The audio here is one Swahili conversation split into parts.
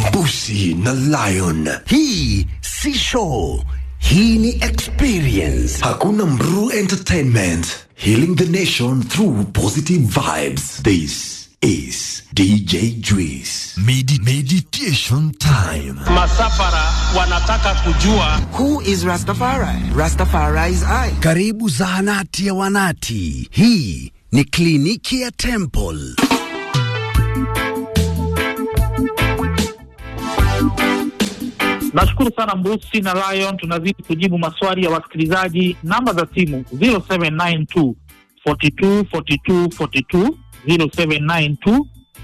Busi na Lion. Hii si show, hii ni experience. Hakuna Mru Entertainment. Healing the nation through positive vibes. This is DJ Juice. Medi meditation time. Masafara wanataka kujua Who is Rastafari? Rastafari is I. Karibu zahanati ya wanati. Hii ni kliniki ya Temple. Nashukuru sana Mbusi na Lion, tunazidi kujibu maswali ya wasikilizaji. Namba za simu 0792 42 42 42 0792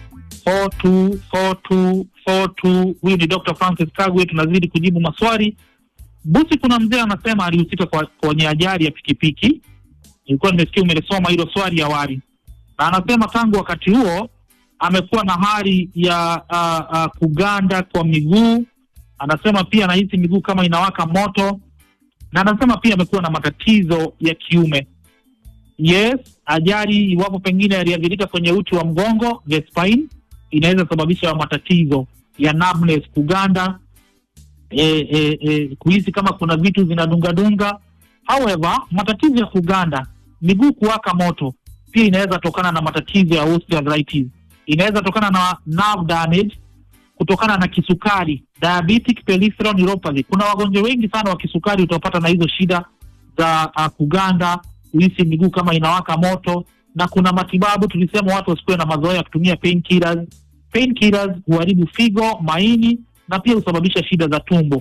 42 42 42. Huyu ni Dr. Francis Kagwe, tunazidi kujibu maswali. Busi, kuna mzee anasema alihusika kwa- kwenye ajali ya pikipiki. Nilikuwa nimesikia umelisoma hilo swali awali, na anasema tangu wakati huo amekuwa na hali ya uh, uh, kuganda kwa miguu anasema pia anahisi miguu kama inawaka moto, na anasema pia amekuwa na matatizo ya kiume. Yes, ajali iwapo pengine yaliathirika kwenye uti wa mgongo, the spine, inaweza sababisha matatizo ya numbness, kuganda, e, e, e, kuhisi kama kuna vitu zinadungadunga. However, matatizo ya kuganda, miguu kuwaka moto, pia inaweza tokana na matatizo ya osteoarthritis, inaweza tokana na nerve damage kutokana na kisukari diabetic peripheral neuropathy. Kuna wagonjwa wengi sana wa kisukari utapata na hizo shida za uh, kuganda, kuhisi miguu kama inawaka moto, na kuna matibabu. Tulisema watu wasikuwe na mazoea ya kutumia painkillers. Painkillers huharibu figo, maini na pia husababisha shida za tumbo.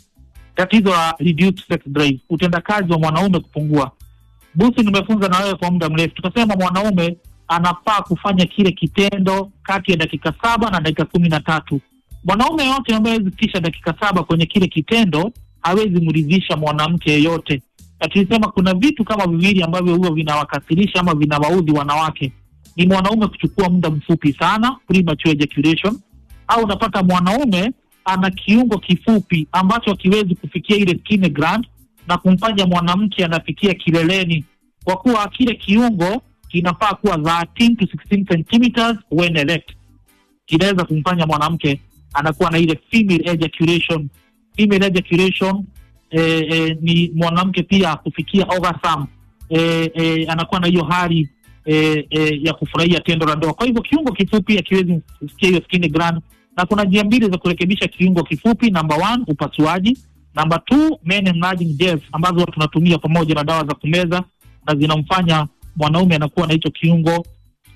Tatizo la reduced sex drive, utendakazi wa mwanaume kupungua. Busi, nimefunza na wewe kwa muda mrefu, tukasema mwanaume anafaa kufanya kile kitendo kati ya dakika saba na dakika kumi na tatu. Mwanaume yote ambaye hawezi fikisha dakika saba kwenye kile kitendo hawezi mridhisha mwanamke yeyote. Na tulisema kuna vitu kama viwili ambavyo huwa vinawakasirisha ama vinawaudhi wanawake, ni mwanaume kuchukua muda mfupi sana, premature ejaculation, au unapata mwanaume ana kiungo kifupi ambacho hakiwezi kufikia ile skin gland na kumfanya mwanamke anafikia kileleni, kwa kuwa kile kiungo kinafaa kuwa 13 to 16 centimeters when erect. Kinaweza kumfanya mwanamke anakuwa na ile female ejaculation. Female ejaculation eh, eh, ni mwanamke pia kufikia orgasm eh, eh, anakuwa na hiyo hali eh, eh, ya kufurahia tendo la ndoa. Kwa hivyo kiungo kifupi hakiwezi kufikia hiyo skin gland, na kuna njia mbili za kurekebisha kiungo kifupi. Number one, upasuaji. Number two, men enlarging gels ambazo tunatumia pamoja na dawa za kumeza na zinamfanya mwanaume anakuwa na hicho kiungo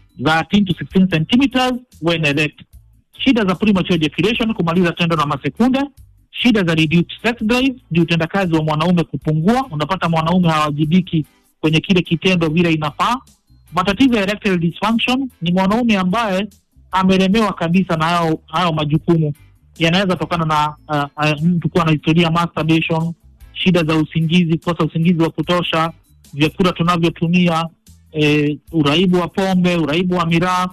13 to 16 centimeters when erect. Shida za premature ejaculation, kumaliza tendo na masekunde. Shida za reduced sex drive ni utendakazi wa mwanaume kupungua, unapata mwanaume hawajibiki kwenye kile kitendo vile inafaa. Matatizo ya erectile dysfunction ni mwanaume ambaye amelemewa kabisa na hayo hayo majukumu, yanaweza tokana na uh, uh, mtu kuwa na historia ya masturbation, shida za usingizi, kukosa usingizi wa kutosha, vyakula tunavyotumia eh, uraibu wa pombe, uraibu wa miraa,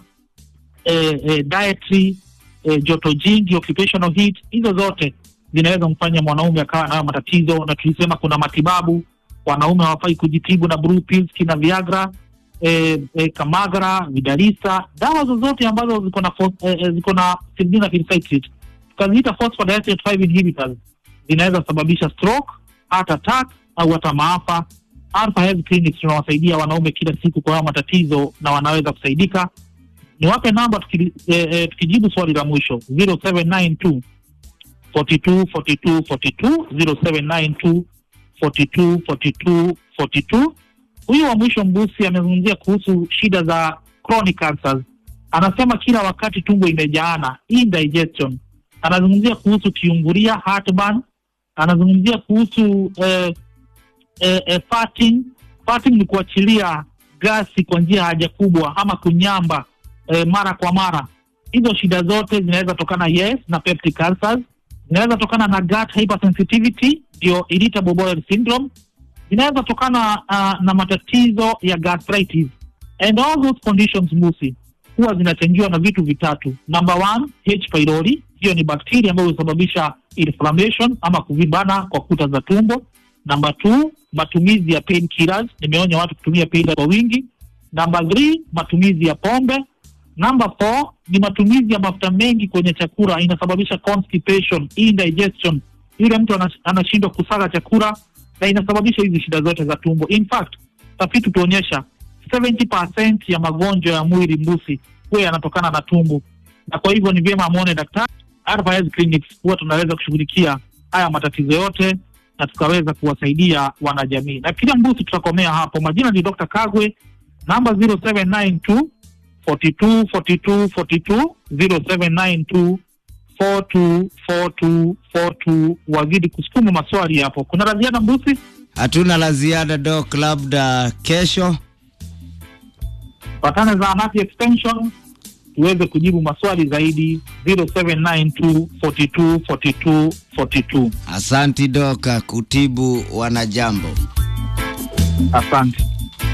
eh, eh, dietary, eh, joto jingi, occupational heat, hizo zote zinaweza kumfanya mwanaume akawa nayo matatizo, na tulisema kuna matibabu. Wanaume hawafai kujitibu na blue pills, kina Viagra, eh, eh, Kamagra, Vidalisa, dawa zozote ambazo ziko na phos- eh, eh, ziko na sildenafil citrate, tukaziita phosphodiester 5 inhibitors, zinaweza sababisha stroke, heart attack au hata maafa. Alpha Health Clinics tunawasaidia wanaume kila siku kwa hayo matatizo na wanaweza kusaidika. Niwape namba tuki, eh, eh, tukijibu swali la mwisho 0792 42 42 42 0792 42 42 42. Huyu wa mwisho Mbusi amezungumzia kuhusu shida za chronic ulcers. Anasema kila wakati tumbo imejaana, indigestion. Anazungumzia kuhusu kiungulia, heartburn. Anazungumzia kuhusu eh, eh, eh, farting. Farting ni kuachilia gasi kwa njia ya haja kubwa ama kunyamba eh, mara kwa mara. Hizo shida zote zinaweza tokana yes na peptic ulcers, zinaweza tokana na gut hypersensitivity, ndio irritable bowel syndrome, zinaweza tokana uh, na matatizo ya gastritis and all those conditions musi huwa zinachangiwa na vitu vitatu. Number one, H pylori, hiyo ni bakteria ambayo husababisha inflammation ama kuvimbana kwa kuta za tumbo. Number two, matumizi ya painkillers, nimeonya watu kutumia painkillers kwa wingi. Number three, matumizi ya pombe Number four ni matumizi ya mafuta mengi kwenye chakula inasababisha constipation, indigestion. Yule mtu anas- anashindwa kusaga chakula na inasababisha hizi shida zote za tumbo. In fact, tafiti tuonyesha 70% ya magonjwa ya mwili mbusi huwa yanatokana na tumbo, na kwa hivyo ni vyema amwone daktari. Advice Clinics huwa tunaweza kushughulikia haya matatizo yote na tukaweza kuwasaidia wanajamii. Na kila mbusi tutakomea hapo. Majina ni Dr. Kagwe, namba 0792 42 42 42 0792 42 42 42. Wazidi kusukuma maswali hapo. Kuna la ziada mbusi? Hatuna la ziada Doc, labda kesho. Patane zahanati extension tuweze kujibu maswali zaidi 0792 42 42 42. Asanti Doc, kutibu wanajambo. Asante.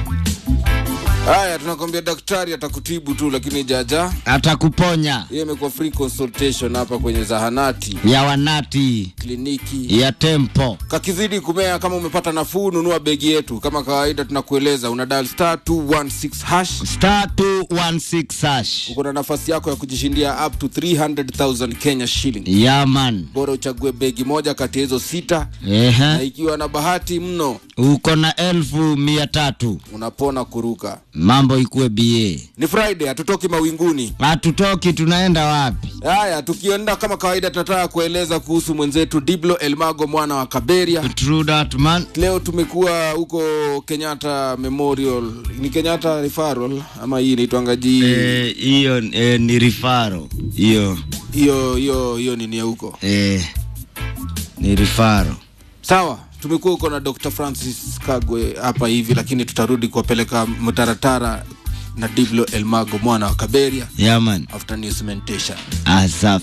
Haya, tunakwambia daktari atakutibu tu, lakini jaja Atakuponya hiyo imekuwa free consultation hapa kwenye zahanati ya wanati kliniki ya tempo. kakizidi kumea. Kama umepata nafuu, nunua begi yetu. Kama kawaida, tunakueleza una dial star 216 hash, Star 216 hash. uko na nafasi yako ya kujishindia up to 300,000 Kenya shilling. Yaman. Bora uchague begi moja kati ya hizo sita, na Ehe. ikiwa na bahati mno Uko na elfu mia tatu. unapona kuruka. Mambo ikuwe BA. Ni Friday, hatutoki mawinguni. Hatutoki, tunaenda wapi? Haya, tukienda kama kawaida, tunataka kueleza kuhusu mwenzetu Diblo Elmago mwana wa Kaberia. True that man. Leo tumekuwa huko Kenyatta Memorial, ni Kenyatta Referral ama hii inaitwangaji Eh, hiyo eh, ni rifaro hiyo hiyo hiyo hiyo nini ya huko. eh, ni rifaro. Sawa, tumekuwa huko na Dr. Francis Kagwe hapa hivi, lakini tutarudi kuwapeleka mtaratara na Diblo Elmago mwana wa Kaberia Yaman. after news mentation. Asa